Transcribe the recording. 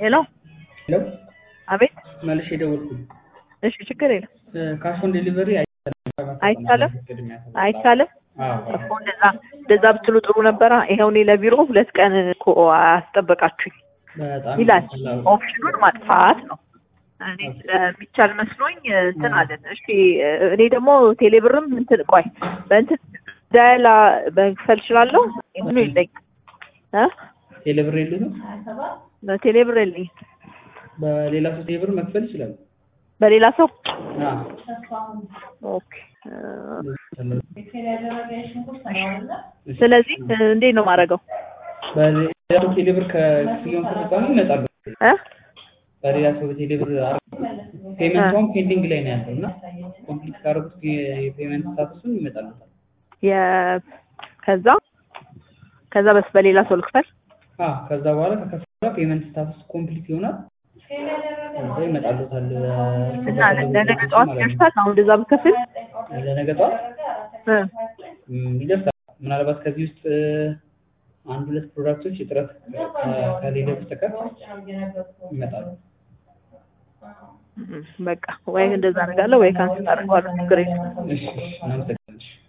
ሄሎ ሄሎ አቤት መልሼ ደወልኩኝ። እሺ ችግር የለም ካሽ ኦን ዴሊቨሪ አይቻልም አይቻልም አዎ እኮ እንደዛ እንደዛ ብትሉ ጥሩ ነበረ ይኸው እኔ ለቢሮ ሁለት ቀን እኮ አስጠበቃችሁኝ በጣም ይላል ቀላል። ኦፕሽኑን ማጥፋት ነው እኔ ስለሚቻል መስሎኝ እንትን አለን እሺ እኔ ደግሞ ቴሌብርም እንትን ቆይ በእንትን ዳያላ መክፈል እችላለሁ ምኑ የለኝ እ ቴሌብር የሉትም? ቴሌብር የለኝ በሌላ ሰው ቴሌብር መክፈል ይችላል። በሌላ ሰው አዎ ኦኬ ስለዚህ እንዴት ነው የማደርገው በሌላ ሰው ቴሌብር ከክፍያውን ከተጠቀሙ ይመጣሉ። እ በሌላ ሰው ቴሌብር ፔመንቷን ፔንዲንግ ላይ ነው ያለው እና ኮምፕሊት ካደረጉት የፔመንት ስታቱስን ይመጣሉ። የ- ከዛ ከዛ በስ በሌላ ሰው ልክፈል አዎ ከዛ በኋላ ከከፈለ ፔመንት ስታቱስ ኮምፕሊት ይሆናል። ከዛ ይመጣሉታል። እና ለነገ ጠዋት ይደርሳል አሁን እንደዛ ብከፍል ለነገ ጠዋት እ ም፣ ይደርሳል። ምናልባት ከዚህ ውስጥ እ፣ አንድ ሁለት ፕሮዳክቶች እጥረት ከ- ከሌለ በስተቀር ይመጣሉ። በቃ ወይ እንደዛ አደርጋለሁ ወይ ካንስል አደርገዋለሁ ችግር የለም እሺ፣ እሺ፣ እናመሰግናለን።